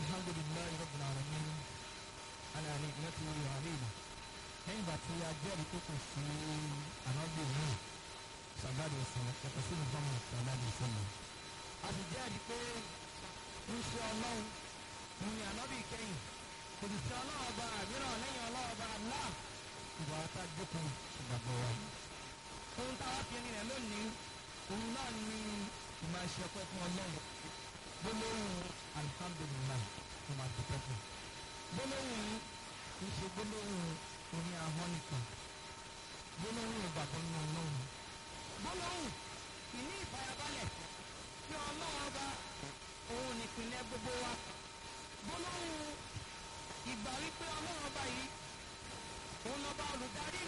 الحمد لله رب العالمين على نعمته علينا lẹ́yìn ìgbà tí a jẹ́rìí tó kù sí ànábì náà sàgbàdo ọ̀sán yàtọ̀ sí muhammed sàgbàdo ọ̀sán náà. a sì jẹ́rìí pé ń ṣe ọlọ́run mo ní ànábì kẹ́yìn kò sì sí ọlọ́run ọba àmíràn lẹ́yìn ọlọ́run ọba àlá ìwà ata jókòó ìgbàgbọ́ wa. ohun táwa fi ẹni rẹ̀ lónìí òun náà ní ìmọ̀ ẹ̀ṣẹ̀ ọpẹ́ fún ọlọ́run gbólóhùn alihamdulilayi ló máa dúpẹ́ fún. gbólóhùn yìí kì í ṣe gbólóhùn oní ahọ́n nìkan gbólóhùn ìgbàgbọ́ nínú ọlọ́run gbólóhùn ìní ìfàyàbalẹ̀ tí ọlọ́run ọba òun nìpínlẹ̀ gbogbo wa gbólóhùn ìgbà wípé ọlọ́run ọba yìí òun lọ́ba olùdarí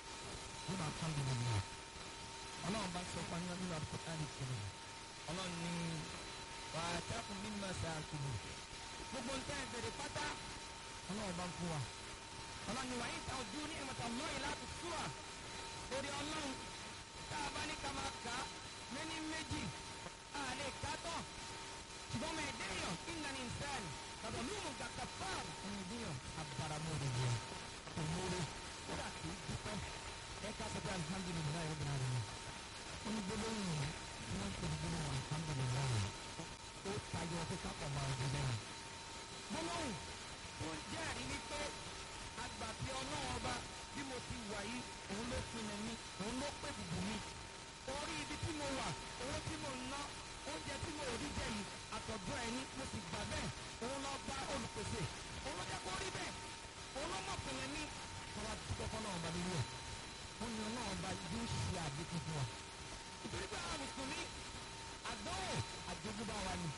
ló máa kán lórí mi ọlọ́run bá sọ fún nínú àkókò ìkẹlẹ̀ ọlọ́run ní wàá tẹ́kùn mímọ́ sáà kìlọ̀ gbogbo nǹkan ìbẹ̀rẹ̀ pátá ọlọ́run bá ń fún wa ọlọ́ni wàá yín ta ojú ní ìmọ̀tà lọ́yìn láti súwà orí ọlọ́run tá a bá ní ká máa kà á méní méjì a lè kà á tán ṣùgbọ́n ọmọ ẹ̀dẹ́ yàn ìnà ní ìsẹ́ẹ̀l tàbí olúmọ̀ gàkà fáàm ọmọ ẹ̀dẹ́ yàn abaramọ́rẹ́ yẹn òmùrẹ́ kódà kì í dúpẹ́ ẹ ká sọ pé alihamudulilayi ọ̀gbìn àrẹ yẹn ó ní gbólóhùn tí wọ́n ń pè ní gbólóhùn alihamudulilayi ó tayọ pé kápọ̀ máa ń gbé lẹ́yìn gbólóhùn tó ń jẹ́rìí wípé àgbà tí ọlọ́run ọba bí mo ti wà yìí òun ló pinnu mi òun ló pè bùbù mi orí ibi tí mo wà owó tí mo ń ná oúnjẹ tí mo rí jẹ yìí àtọ̀dọ̀ ẹni mo sì gbà bẹ́ẹ̀ òun lọ bá olùpèsè òun ló jẹ́ kó rí bẹ́ẹ̀ òun ló mọ̀ pinnu mi kọ́ra dúpẹ́ fọlọ́run ọba nínú ẹ̀ wọ́n ní ọlọ́run ọba yóò ṣe àdékù fún wa ìtorí pé àwọn mùsùlùmí àdánwò àjogúnbá wa ni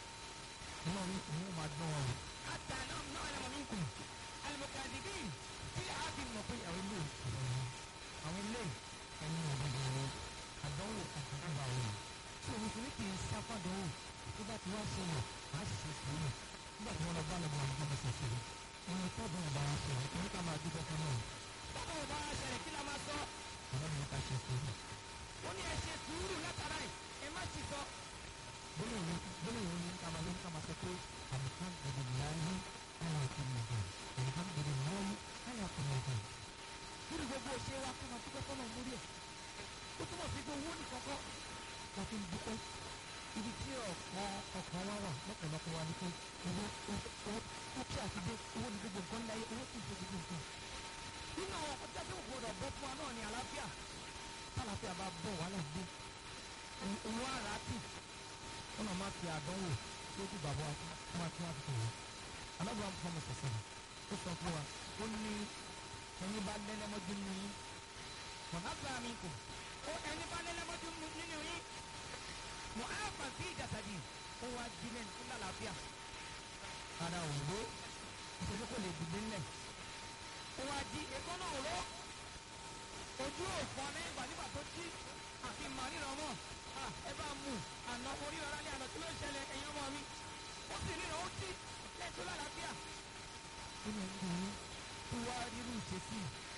ọlọ́run òun máa dán wa wò. àtàlọ́ náà lẹ́mọ̀ mi kù alimọ̀kadìbí tí a fi mọ̀ pé àwọn ilé àwọn ilé ẹni ọ̀gbọ̀n wọn àdánwò àtàkùnbà wọn tí òun fi ní kì í sáfàdánwò tó bá ti wá ṣẹlẹ̀ á sì ṣe sùúrù nígbà tí wọ́n lọ bá lọ́gbọ̀n àwọn ọmọ ṣẹṣẹ rẹ̀ wọn ni tọ́jú ọba wa ṣẹlẹ̀ kí ní ká máa dúpẹ́ fún náà. tọ́jú ọba wa ṣẹlẹ̀ kí la máa sọ. ọ̀rọ̀ mi ká ṣe sùúrù. ó ní ẹ ṣe sùúrù látara ẹ ẹ má sì sọ. gbólóhùn gbólóhùn ní ká máa ló ń ká máa sọ pé alihamdulilayi ala kulli hal alhamdulilayi ala kulli hal. lórí gbogbo òṣèré wa kó máa dúpẹ́ fọ́nà lórí ẹ̀. ó túmọ̀ sí pé owó nìkan kọ́ la fi ń dúpẹ́. ibi tí ọ̀kan ọ̀kan wá wà lọ́pọ̀lọpọ̀ wa ni pé owó owó ó kí àti dé owó ní gbogbo nǹkan láyé owó kì í ṣe gbogbo nǹkan. nínú àwọn ọkọ̀ jáde òkú ọ̀dọ̀ bọ́ fún wa náà ní àlàáfíà tálàáfíà bá bọ̀ wàhálà dé owó àrà tì wọn náà máa fi àdánwò lójú bàbá wa máa tún wá fi tòun alábàá ń fọmọ sọsọ ó sọ fún wa ó ní ẹni bá lẹ́lẹ́mọ́jú nínú yín mọ̀nà bá mi kù ó ẹni bá lẹ́lẹ́mọ́jú nínú yín mọ̀ á fà sí ìjàsàdì ó wá jílẹ̀ ní lálàáfíà ara òwò ìṣèlú kò lè dìde ńlẹ̀ ó wá jí ẹ̀kọ́ náà ró ojú òfò ní ìgbà nígbà tó jí àfi màríra ọmọ ẹ bá mú àná orí ọ̀rá ní àná tí ló ń ṣẹlẹ̀ ẹ̀yìn ọmọ mi ó sì ríran ó jí lẹ́tọ́ lálàáfíà. nínú ẹni tó wá rírú ìṣesí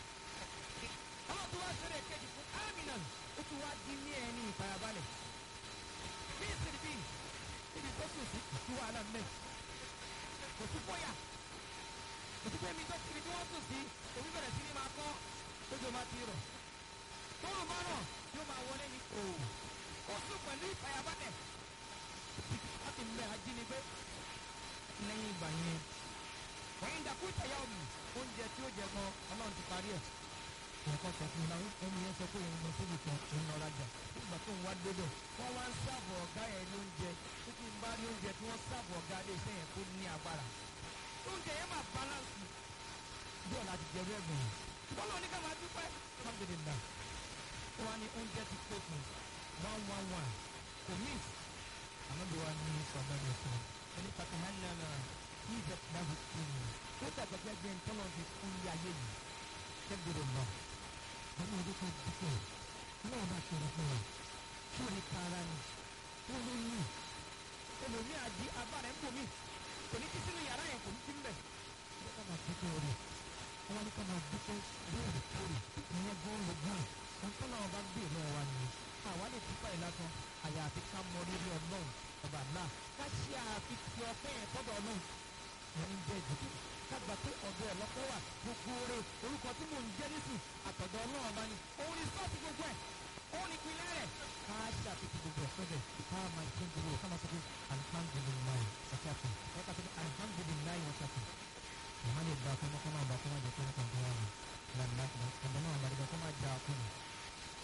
ọmọ tó wá ṣẹlẹ̀ kejì fún aminan ó tún wá di ní ẹni ìfarabalẹ̀ bí ìsìn bí ibi tó sùn sí kò sí wàhálà mẹ́ kò sí fọ́yà kò sí pé mi tó kiri tí wọ́n sùn sí omi bẹ̀rẹ̀ sí ni máa kọ́ tójú máa ti rọ̀ tóun bá rọ̀ yóò máa wọlé ní kò ó sùn pẹ̀lú ìfarabalẹ̀ láti mẹ́ ajínigbé lẹ́yìn ìgbà yẹn wọ́n ń dàkú ìtẹ̀yà omi oúnjẹ tí ó jẹ gan ọlọ́run ti parí ẹ̀. nǹkan sọ fún mi ẹni yẹn sọ pé òun lọ síbi kan òun lọ rajà nígbà tó ń wá débẹ̀ wọ́n wá ń sáàbù ọ̀gá yẹn ní oúnjẹ tó kí n bá rí oúnjẹ tí wọ́n sáàbù ọ̀gá ilé iṣẹ́ yẹn kó ní agbára. oúnjẹ yẹn máa balance bí ọ̀la ti jẹrú ẹ̀gbọ̀n yẹn. wọ́n lọ ní ká máa dúpẹ́ alhamdulillah wọ́n á ní oúnjẹ ti pé fún one one one kò miss àmọ́bí wa ní sọ̀dọ̀ ní fún ẹni pàtàkì náà ìjọ náà fi kú ni ó dàgbà gbẹgbẹ ntọ́nà fi kú ní ayé yìí kẹ́gbẹ̀rẹ̀ lọ. àwọn ọdún kan dúpẹ́ náà bá ṣòro fún wa kí o ní kára ni wọ́n ló ní ẹlòmíì àdí abára ń bòmí kò ní kí sínú yàrá yẹn kò ní kí ń bẹ̀. wọ́n ká máa dúpẹ́ rẹ̀ wọ́n ní ká máa dúpẹ́ lóòrèkóòrè ìyẹn gan ló gbọ́n ntọ́nà ọba gbé lọ́wọ́ wa ni àwa lè dúpẹ́ yìí lásán àyàfi ká mọ rírì ọlọ́run ọba náà ká ṣe àfihàn ọpẹ́ yẹn tọ́dọ̀ ọlọ́run wọn ń jẹ́ ìdìbò kágbà pé ọ̀dọ̀ ẹ̀ lọ́pọ̀ wà gbogbo oore orúkọ tí mò ń jẹ́ nísìn àtọ̀dọ̀ ọlọ́run bá ní òun ní sọ́ọ̀tì gbogbo ẹ̀ òun ní ìpínlẹ̀ rẹ̀ ká ṣàfihàn gbogbo ẹ̀ sọ́dẹ̀ ká máa ṣe gbogbo ẹ̀ ká máa sọ pé alihamudulilayi ọ̀ṣàfihàn ẹ̀ ká sọ pé alihamudulilayi ọ̀ṣàfihàn ìmọ̀ lè gba ọkọ̀ ọmọkọ̀ náà bá kọ́ máa jẹ́ pé ọkọ̀ tó wà ní ìlànà ọ̀dọ̀ náà bá